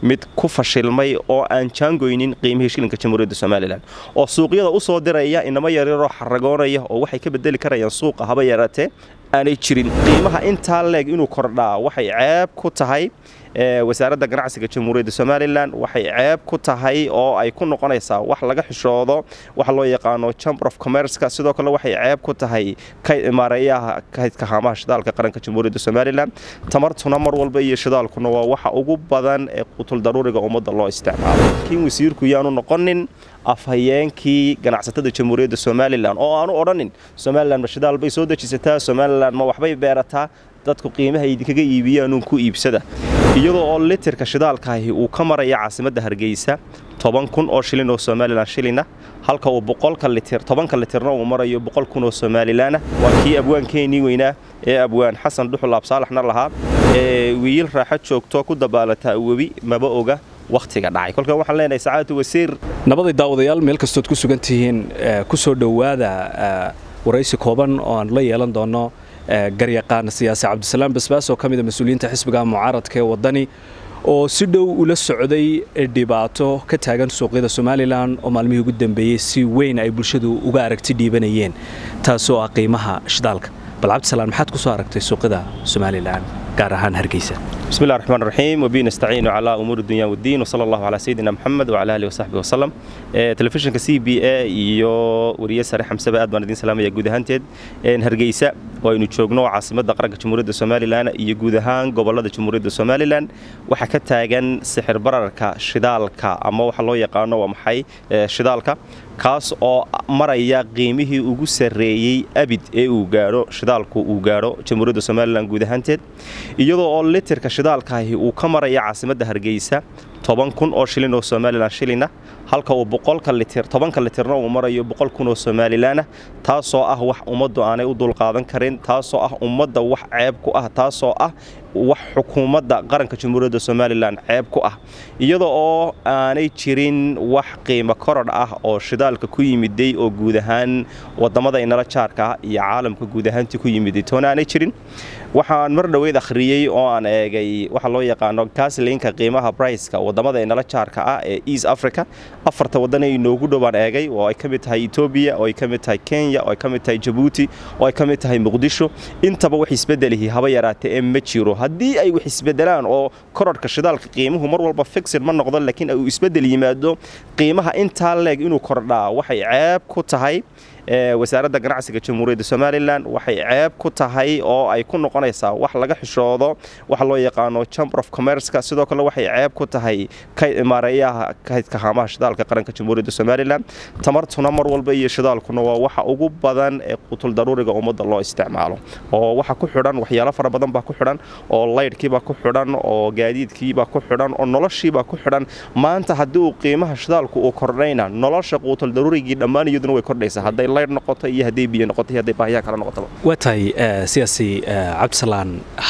mid ku fashilmay oo aan jaangoynin qiimihii shilinka jamhuuriyadda somalilan oo suuqyada u soo diraya inamo yaryaroo xaragoonaya oo waxay ka bedeli karayaan suuqa haba yaraatee aanay jirin qiimaha intaa leeg inuu kordhaa waxay ceeb ku tahay wasaaradda ganacsiga jamhuuriyadda somalilan waxay ceeb ku tahay oo ay ku noqonaysaa wax laga xishoodo waxa loo yaqaano chamber of commerceka sidoo kale waxay ceeb ku tahay maareeyaha kaydka haamaha shidaalka qaranka jamhuuriyadda somalilan tamartuna mar walba iyo shidaalkuna waa waxa ugu badan ee qutul daruuriga ummadda loo isticmaalo laakiin wasiirku yaanu noqonin afhayeenkii ganacsatada jamhuuriyadda somalilan oo aanu odhanin somalilan ma shidaal bay soo dejisataa somalilan ma waxbay beerataa dadku qiimaha idinkaga iibiyaanuun ku iibsada iyadoo oo litirka shidaalkaahi uu ka maraya caasimadda hargeysa toban kun oo shilin oo somalilan shilina halka uu boqolka litir tobanka litirna uu marayo boqol kun oo somalilanah waa kii abwaankeenii weynaa ee abwaan xasan dhuxul absaalaxna lahaa ee wiil raaxo joogto ku dabaalataa webi maba oga wakhtiga dhacay kolkan waxaan leenahay sacaadatu wasiir nabaday daawadayaal meel kastood ku sugan tihiin ku soo dhowaada waraysi kooban oo aan la yeelan doono garyaqaan siyaasi cabdisalaam basbaas oo ka mida mas-uuliyiinta xisbiga mucaaradka ee waddani oo si dhow ula socday dhibaato ka taagan suuqyada somalilan oo maalmihii ugu dambeeyey si weyn ay bulshadu uga aragti dhiibanayeen taasoo ah qiimaha shidaalka bal cabdisalaan maxaad ku soo aragtay suuqyada somalilan gaar ahaan hargeysa بسم الله الرحمن الرحيم وبه نستعين على امور الدنيا والدين وصلى الله على سيدنا محمد وعلى اله وصحبه وسلم تلفزيونka c b a iyo wariye sare xamsaba aad baan idin salaamaya guud ahaanteed hargeysa oo aynu joogno caasimadda qaranka jamhuuriyadda somalilan iyo guud ahaan gobolada jamhuuriyadda somalilan waxaa ka taagan sixir bararka shidaalka ama waxa loo yaqaano waa maxay shidaalka kaas oo maraya qiimihii ugu sarreeyey abid ee uu gaadho shidaalku uu gaadho jamhuuriyadda somalilan guud ahaanteed iyadoo oo litirka shidaalkaahi uu ka maraya caasimadda hargeysa toban kun oo shilin oo somalilan shilina halka uu boqolka litir tobanka litirna uu marayo boqol kun oo somalilanah taasoo ah wax ummaddu aanay u dulqaadan karin taasoo ah ummadda wax ceeb ku ah taasoo ah wax xukuumadda qaranka jamhuuriyadda somalilan ceeb ku ah iyada oo aanay jirin wax qiimo korodh ah oo shidaalka ku yimiday oo guud ahaan wadamada inala jaarka ah iyo caalamka guud ahaantii ku yimiday toona aanay jirin waxaan mar dhoweyd akhriyey oo aan eegay waxa loo yaqaano gaaslinka qiimaha briceka wadamada inala jaarka ah ee east africa afarta wadan ee inoogu dhowaan eegay oo ay ka mid tahay etoobiya oo ay ka mid tahay kenya oo ay ka mid tahay jabuuti oo ay ka mid tahay muqdisho intaba wax isbedelihi haba yaraatee ee ma jiro haddii ay wax isbedelaan oo korodhka shidaalka qiimuhu mar walba fixid ma noqdo laakiin uu isbedel yimaado qiimaha intaa leeg inuu kordhaa waxay ceeb ku tahay wasaaradda ganacsiga jamhuuriyadda somalilan waxay ceeb ku tahay oo ay ku noqonaysaa wax laga xishoodo waxa loo yaqaano chamber of commerceka sidoo kale waxay ceeb ku tahay maareeyaha kaydka haamaha shidaalka qaranka jamhuuriyadda somalilan tamartuna mar walba iyo shidaalkuna waa waxa ugu badan ee qutul daruuriga ummadda loo isticmaalo oo waxa ku xidhan waxyaalo fara badan baa ku xidhan oo laydhkiibaa ku xidhan oo gaadiidkiibaa ku xidhan oo noloshiibaa ku xidhan maanta haddii uu qiimaha shidaalku uu kordhayna nolosha quutul daruurigii dhammaan iyaduna way kordhaysaa hadday laydh noqoto iyo hadday biyo noqoto iyo hadday baahiyaha kale noqotaba waa tahay siyaasi cabdisalaan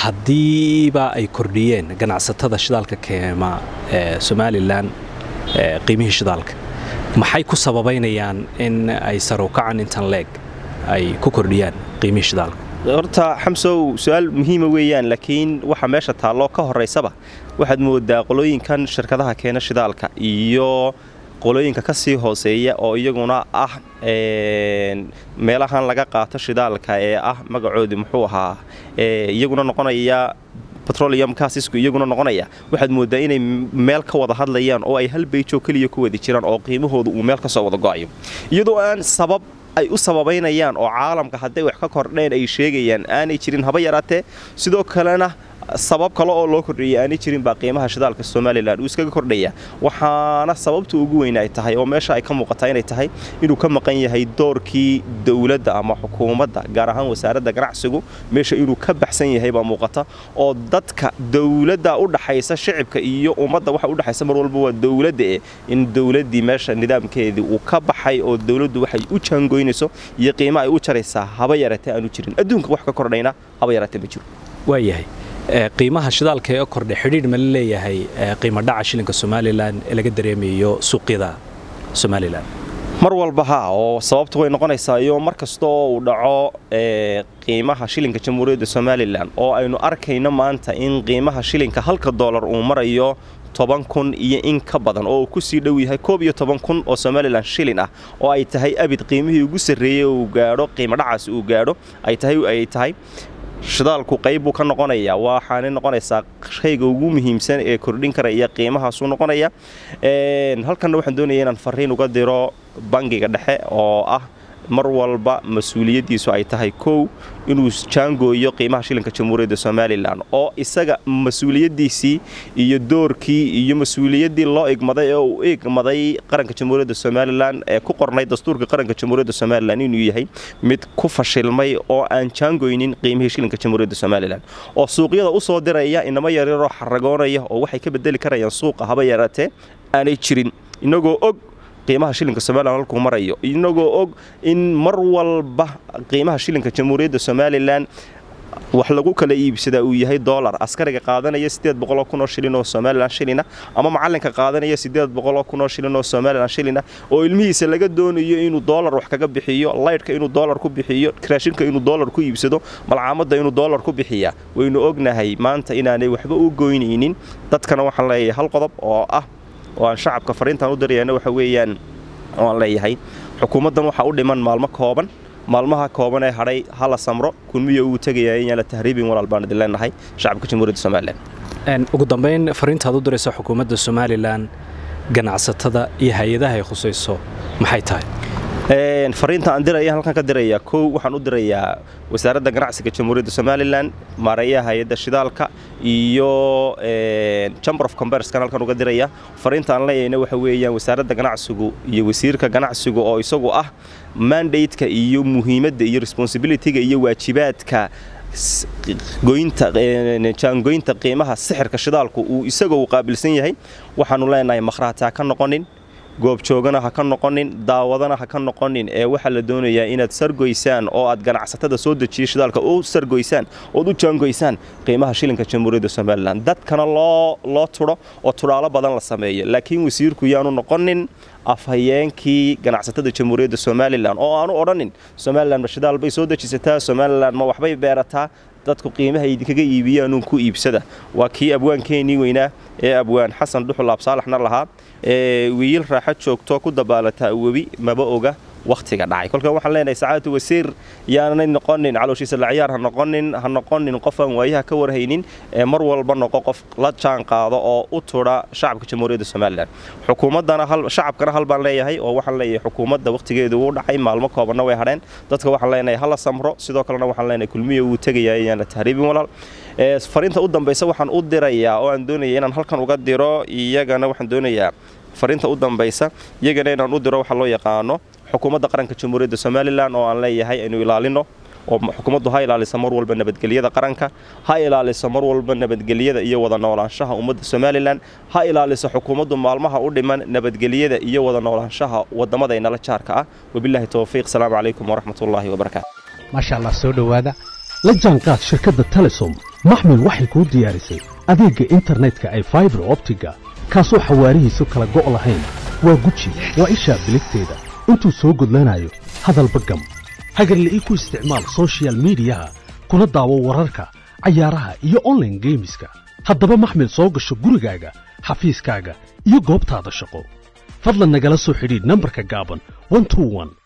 haddiiba ay kordhiyeen ganacsatada shidaalka keema ee somalilan qiimihii shidaalka maxay ku sababaynayaan in ay sarukacan intan leeg ay ku kordhiyaan qiimihii shidaalka horta xamsow su-aal muhiima weeyaan laakiin waxa meesha taalloo ka horaysaba waxaad moodaa qolooyinkan shirkadaha keena shidaalka iyo qolooyinka ka sii hooseeya oo iyaguna ah meelahan laga qaato shidaalka ee ah magacoodii muxuu ahaa iyaguna noqonaya petroleum kaasisku iyaguna noqonaya waxaad moodaa inay meel ka wada hadlayaan oo ay hal beyjoo keliya ku wadi jiraan oo qiimahooda uu meel ka soo wada go'ayo iyadoo aan sabab ay u sababaynayaan oo caalamka hadday wax ka kordheen ay sheegayaan aanay jirin haba yaraatee sidoo kalena sabab kale oo loo kordheeyay aanay jirin baa qiimaha shidaalka somalilan uu iskaga kordhaya waxaana sababta ugu weyn ay tahay oo meesha ay ka muuqataa inay tahay inuu ka maqan yahay doorkii dowladda ama xukuumadda gaar ahaan wasaaradda ganacsigu meesha inuu ka baxsan yahay baa muuqata oo dadka dowladda u dhaxaysa shicibka iyo ummadda waxa u dhaxaysa mar walba waa dowladda eh in dowladdii meesha nidaamkeedii uu ka baxay oo dowladdu waxay u jaangoynayso iyo qiimo ay u jaraysaa haba yaraatee aanu jirin adduunka wax ka kordhayna haba yaraatee ma jiro waayahay qiimaha shidaalka ee kordhay xidhiidh ma la leeyahay qiimo dhaca shilinka somalilan ee laga dareemayo suuqyada somalilan mar walba ha oo sababtu way noqonaysaa iyo mar kasta oo uu dhaco qiimaha shilinka jamhuuriyadda somalilan oo aynu arkayno maanta in qiimaha shilinka halka doolar uu marayo toban kun iyo in ka badan oo uu ku sii dhow yahay koob iyo toban kun oo somalilan shilin ah oo ay tahay abid qiimihii ugu sarreeyey uu gaadho qiimo dhacaas uu gaadho ay tahay ay tahay shidaalku qayb buu ka noqonayaa waxaana noqonaysaa shayga ugu muhiimsan ee kordhin karaya qiimahaasuu noqonaya halkanna waxaan doonaya inaan fariin uga diro bangiga dhexe oo ah mar walba mas-uuliyaddiisu ay tahay kow inuu jaangooyo qiimaha shilinka jamhuuriyadda somalilan oo isaga mas-uuliyaddiisii iyo doorkii iyo mas-uuliyaddii loo igmaday ee uu igmaday qaranka jamhuuriyadda somalilan ee ku qornay dastuurka qaranka jamhuuriyadda somalilan inuu yahay mid ku fashilmay oo aan jaangoynin qiimihii shilinka jamhuuriyadda somalilan oo suuqyada u soo diraya inamo yaryaroo xaragoonaya oo waxay ka bedeli karayaan suuqa haba yaraatee aanay jirin inagoo og qiimaha shilinka somalilan halkuu marayo inagoo og in mar walba qiimaha shilinka jamhuuriyadda somalilan wax lagu kala iibsadaa uu yahay dolar askariga qaadanaya sideed boqoloo kun oo shilin oo somalilan shilina ama macalinka qaadanaya sideed boqoloo kun oo shilin oo somalilan shilina oo ilmihiisa laga doonayo inuu dolar wax kaga bixiyo laydhka inuu dolar ku bixiyo raashinka inuu dolar ku iibsado malcaamadda inuu dolar ku bixiya waynu ognahay maanta inaanay waxba u goynaynin dadkana waxaan leeyahay hal qodob oo ah oo aan shacabka fariintaan u dirayana waxa weeyaan oo aan leeyahay xukuumaddan waxaa u dhiman maalmo kooban maalmaha kooban ee hadhay hala samro kulmiyo uu tegaya inaan la tahriibin walaal baan idin leenahay shacabka jamhuuriyadda somalilan ugu dambayn fariintaad u diraysa xukuumadda somalilan ganacsatada iyo hay-adaha ay khusayso maxay tahay fariinta aan diraya halkan ka diraya kow waxaan u dirayaa wasaaradda ganacsiga jamhuuriyadda somalilan maareeyaha hay-adda shidaalka iyo chamber of commercekan halkan uga diraya fariinta aan leeyahayna waxa weeyaan wasaaradda ganacsigu iyo wasiirka ganacsigu oo isagu ah mandate-ka iyo muhiimadda iyo responsibilityga iyo waajibaadka jaangoynta qiimaha sixirka shidaalku uu isaga uu qaabilsan yahay waxaanu leenahay makhraati ha ka noqonin goobjoogana ha ka noqonin daawadana ha ka noqonin ee waxaa la doonayaa inaad sargoysaan oo aad ganacsatada soo dejiya shidaalka u sargoysaan ood u jaangoysaan qiimaha shilinka jamhuuriyadda somalilan dadkana loo loo tudho oo tudhaalo badan la sameeyo laakiin wasiirku yaanu noqonin afhayeenkii ganacsatada jamhuuriyadda somalilan oo aanu odhanin somalilan ma shidaal bay soo dejisataa somalilan ma waxbay beerataa dadku qiimaha idinkaga iibiyaanuun ku iibsada waa kii abwaankeenii weynaa ee abwaan xasan dhuxul absaalaxna lahaa ee wiil raaxo joogto ku dabaalataa webi maba oga wakhtiga dhacay kolkan waxaan leenahay sacaadatu wasiir yaanay noqonin calooshiisa laciyaar ha noqonin ha noqonin qof aan waayaha ka warhaynin ee mar walba noqo qof la jaan qaado oo u tudha shacabka jamhuuriyadda somalilan xukuumaddana hal shacabkana hal baan leeyahay oo waxaan leeyahay xukuumadda wakhtigeedu wuu dhacay maalmo koobanna way hadheen dadka waxaan leenahay hala samro sidoo kalena waxaan leenahay kulmiya wuu tegayaa inaan la tahriibin walaal fariinta u dambaysa waxaan u dirayaa oo aan doonaya inaan halkan uga diro iyagana waxaan doonayaa fariinta u dambaysa iyagana inaan u diro waxa loo yaqaano xukuumadda qaranka jamhuuriyadda somalilan oo aan leeyahay aynu ilaalino oo xukuumaddu ha ilaaliso mar walba nabadgelyada qaranka ha ilaaliso mar walba nabadgelyada iyo wada noolaanshaha ummadda somalilan ha ilaaliso xukuumaddu maalmaha u dhiman nabadgelyada iyo wada noolaanshaha wadamada inala jaarka ah wabilaahi towfiiq salaamu calaykum waraxmatullaahi wabarakaatu maasha allah soo dhowaada la jaanqaad shirkadda telesom maxmil waxay kuu diyaarisay adeegga internetka ay faibar optiga kaasoo xawaarihiisu kala go' lahayn waa guji waa ishaa biligteeda intuu soo gudlanayo hadalba gam hagarla'ii ku isticmaal sochial midiyaha kuna daawo wararka cayaaraha iyo onlaine geemiska haddaba maxmil soo gasho gurigaaga xafiiskaaga iyo goobtaada shaqo fadlan nagala soo xidhiidh nambarka gaaban